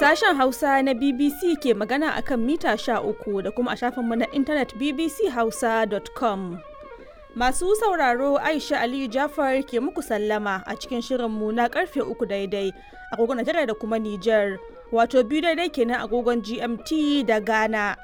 Sashen Hausa na BBC ke magana akan mita 13 da kuma a shafinmu na intanet bbchausa.com. Masu sauraro Aisha Aliyu Jafar ke muku sallama a cikin shirinmu na karfe uku daidai agogon Najeriya da kuma Nijar, wato biyu daidai kenan agogon GMT da Ghana.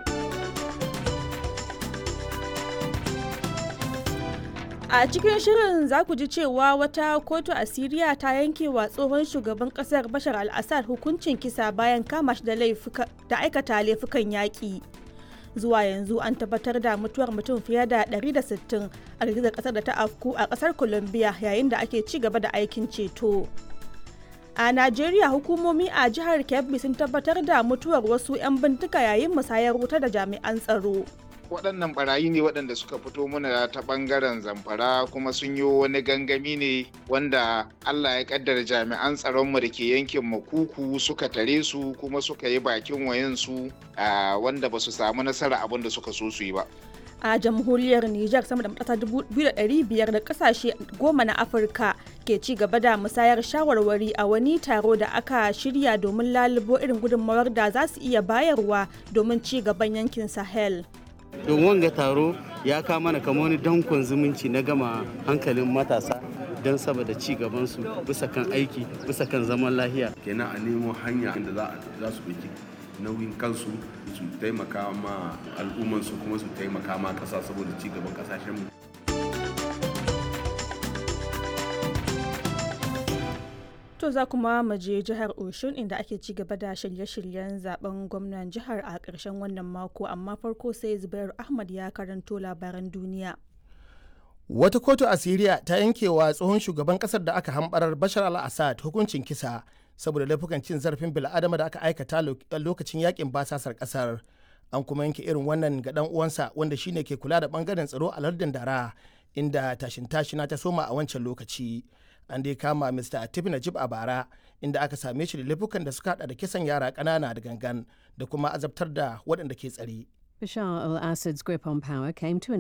A cikin shirin za ku ji cewa wata kotu a Siriya ta yanke wa tsohon shugaban kasar Bashar al-Assad hukuncin kisa bayan kama shi da aikata laifukan yaƙi. Zuwa yanzu an tabbatar da mutuwar mutum fiye da 160 a girgizar kasar da ta afku a kasar Colombia yayin da ake ci gaba da aikin ceto. A Najeriya hukumomi a jihar Kebbi sun tabbatar da mutuwar wasu 'yan bintika yayin musayar wuta da jami'an tsaro. waɗannan barayi ne waɗanda suka fito mana ta ɓangaren zamfara kuma sun yi wani gangami ne wanda allah ya kaddara jami'an tsaronmu da ke yankin makuku suka tare su kuma suka yi bakin wayansu wanda ba su samu nasara abin da suka so su yi ba a jamhuriyar Nijar sama da matasa 2,500 da kasashe goma na Afirka ke ci gaba da musayar shawarwari a wani taro da aka shirya domin lalubo irin gudunmawar da za su iya bayarwa domin ci gaban yankin Sahel. don wanga taro ya kama mana kama wani dankon zumunci na gama hankalin matasa don saboda ci gabansu bisa kan aiki bisa kan zaman lahiya kenan a nemo hanya da za su ɗauki nauyin kansu su taimaka ma al'ummansu kuma su taimaka ma ƙasa saboda ci gaban ƙasashenmu To za kuma mu je jihar Oshun inda ake ci gaba da shirye-shiryen zaben gwamnan jihar a ƙarshen wannan mako amma farko sai Zubairu Ahmad ya karanto labaran duniya. Wata kotu a Siriya ta yankewa tsohon shugaban kasar da aka hambarar Bashar al-Assad hukuncin kisa saboda laifukan cin zarafin bil'adama da aka aikata lokacin yakin basasar kasar. An kuma yanke irin wannan ga dan uwansa wanda shine ke kula da bangaren tsaro a lardin Dara inda tashin tashina ta soma a wancan lokaci. an dai kama Mr. Atif Najib a bara inda aka same shi da laifukan da suka hada da kisan yara ƙanana da gangan da kuma azabtar da waɗanda ke tsare. Bashar al-Assad's grip on power came to an